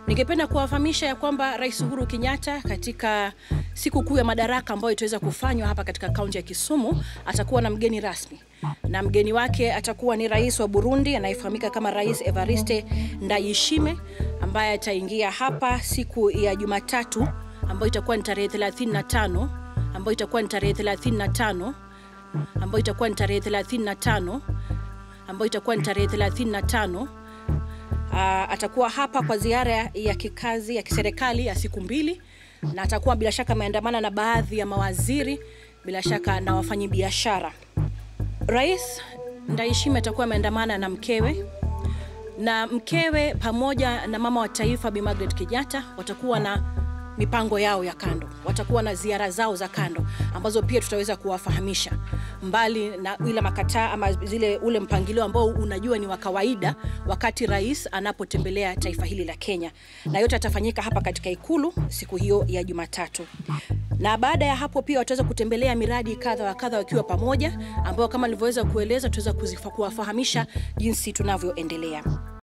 Ningependa kuwafahamisha ya kwamba Rais Uhuru Kenyatta katika siku kuu ya madaraka ambayo itaweza kufanywa hapa katika kaunti ya Kisumu atakuwa na mgeni rasmi, na mgeni wake atakuwa ni rais wa Burundi anayefahamika kama Rais Evariste Ndayishimiye ambaye ataingia hapa siku ya Jumatatu ambayo itakuwa ni tarehe 35 ambayo itakuwa ni tarehe 35 ambayo itakuwa ni tarehe 35 ambayo itakuwa ni tarehe 35 Uh, atakuwa hapa kwa ziara ya kikazi ya kiserikali ya siku mbili, na atakuwa bila shaka ameandamana na baadhi ya mawaziri, bila shaka na wafanyabiashara. Rais Ndayishimiye atakuwa ameandamana na mkewe na mkewe pamoja na mama wa taifa Bi Margaret Kenyatta watakuwa na mipango yao ya kando, watakuwa na ziara zao za kando ambazo pia tutaweza kuwafahamisha, mbali na ile makataa ama zile ule mpangilio ambao unajua ni wa kawaida wakati rais anapotembelea taifa hili la Kenya, na yote atafanyika hapa katika ikulu siku hiyo ya Jumatatu. Na baada ya hapo pia wataweza kutembelea miradi kadha wa kadha wakiwa pamoja, ambao kama nilivyoweza kueleza tutaweza kuwafahamisha jinsi tunavyoendelea.